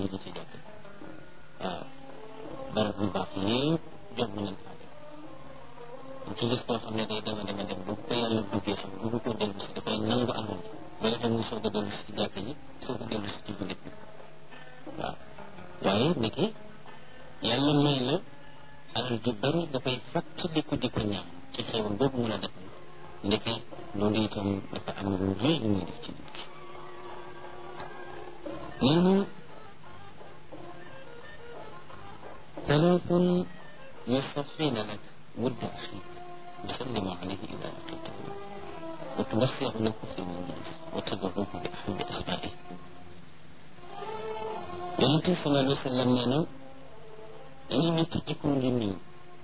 ñu ci jàpp waaw barab yu baax yëpp jot nañ faa dem ñu ci gis koo xam ne day dema dema dem bu ko yàlla duggee xam bu ko dellu si dafay nangu alal ji ba nga xam ne soog a dellu si ci jàkk ji soog a dellu si ci jullit bi waaw waaye niki yàlla may la alal ju bari dafay fàttaliku di ko ñaan ci xewal boobu mun a def ndeke loolu itam dafa am lu rëy lu muy def ci nit ki nee na ثلاث يصفين لك ود أخيك تسلم عليه إذا لقيته وتوسع له في المجلس وتدعوه بأحب أسمائه yonent bi sallallahu alayhi wa sallam nee na dañu ñetti jikko ngi nii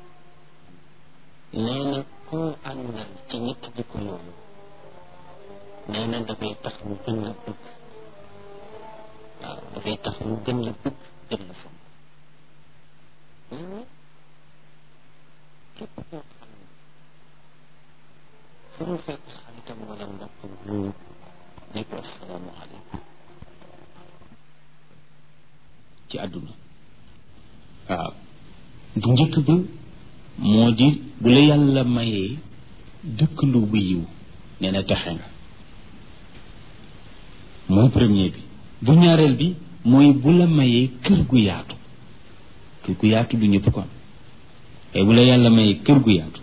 nee na koo àndal ci ñetti jikko yooyu nee na dafay tax mu gën la bëgg waaw dafay tax mu gën la bëgg gën la fonk nee na képp koo xam ne fu mu fekk xaritam wala mbokkam nuyu ne ko assalaamu aleykum ci àdduna waaw bu njëkk ba moo di bu la yàlla mayee dëkkandoo bu yiw nee na texe nga mooy premier bi bu ñaareel bi mooy bu la mayee kër gu yaatu kër gu yaatu du ñëpp ko am te bu la yàlla mayee kër gu yaatu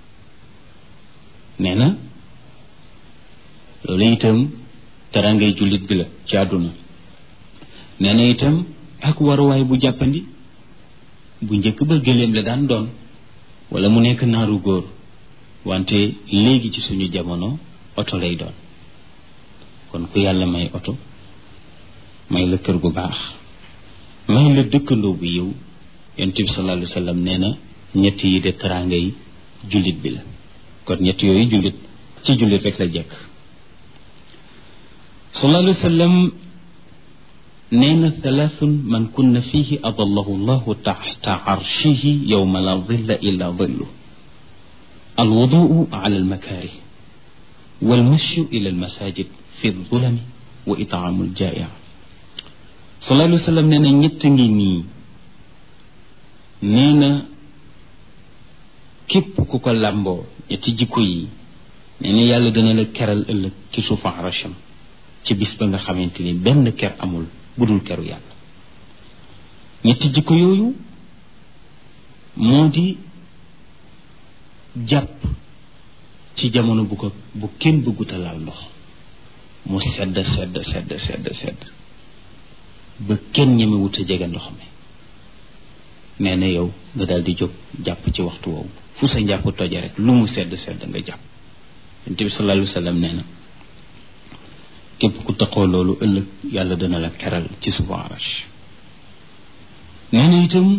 nee na loolu itam terangay jullit bi la ci àdduna nee na itam ak waruwaay bu jàppandi bu njëkk ba gëléem la daan doon wala mu nekk naaru góor wante léegi ci suñu jamono oto lay doon kon ku yàlla may oto may la kër gu baax may la dëkkandoo bu yiw yonent bi sallallahu alayhi wa sallam nee na ñett yi de teraanga yi jullit bi la kon ñett yooyu jullit ci jullit rek la jekk sallallahu alayhi wa sallam nee na thalathun man kunna fihi adallahu llahu taxta arshihi yowma la dilla illa dillu alwuduu ala almakaarih walmashyu ila almasajid fi ldulami wa itaamu aljaia sallallahu alayhi wa sallam nee na ñett ngi nii nee na képp ku ko làmboo ñetti jikko yi nee na yàlla dana la keral ëllëg ci suufu arasham ci bis ba nga xamante ni benn ker amul budul keru yàlla ñetti jikko yooyu moo di jàpp ci jamono bu ko bu kenn bëgguta laal ndox mu sedd sedd sedd sedd sedd ba kenn ñemewut a jege ndox mi nee na yow nga daal di jóg jàpp ci waxtu woowu fu sa njàpp toje rek lu mu sedd sedd nga jàpp yonent bi sallallahu alayhi wa sallam nee na képp ku taxoo loolu ëllëg yàlla dana la keral ci suufu arash nee na itam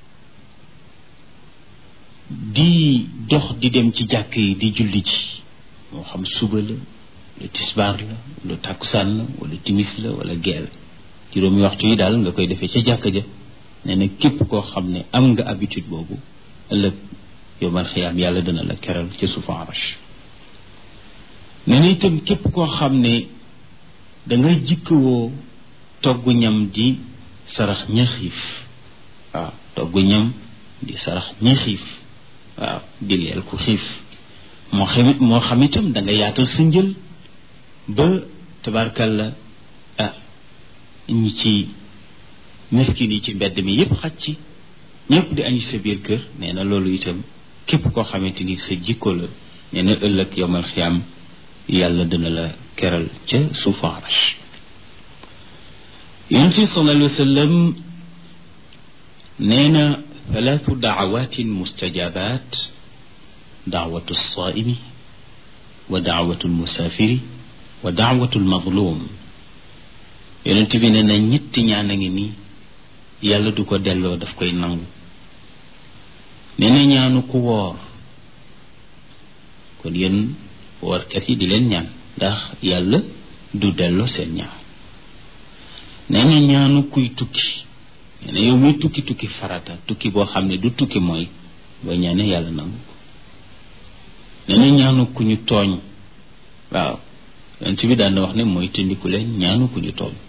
di dox di dem ci jàkk yi di julli ci moo xam suba la lu tisbaar la lu tàkkusaan la wala timis la wala geel juróomi waxtu yi daal nga koy defee ca jàkk ja nee na képp koo xam ne am nga habitude boobu ëllëg yowmal xiyaam yàlla dana la keral ci suufu arash nee na itam képp koo xam ne danga jikkawoo togg ñam di sarax ña xiif waaw togg ñam di sarax ña xiif waaw di leel ku xiif moo xam moo xam itam da nga yaatal sa njël ba tabarkalla ah ñi ci miskin yi ci mbedd mi yépp xaj ci ñëpp di añ sa biir kër nee na loolu itam képp koo xamante ni sa jikko la nee na ëllëg yowmal xiyaam yàlla dina la keral ca suufu arash yonent bi sallallahu alayhi wa sallam nee na thalaathu daawatin mustajabat daawatu alsaaimi wa daawatu almusaafiri wa daawatu almadlum yonent bi nee na ñetti ñaan a ngi nii yàlla du ko delloo daf koy nangu nee na ñaanu ku woor kon yéen woorkat yi di leen ñaan ndax yàlla du delloo seen ñaan nee na ñaanu kuy tukki nee na yow muy tukki tukki farata tukki boo xam ne du tukki mooy booy ñaane yàlla nangu ko nee na ñaanu ku ñu tooñ waaw yonent bi daan na wax ne mooy tëndiku leen ñaanu ku ñu tooñ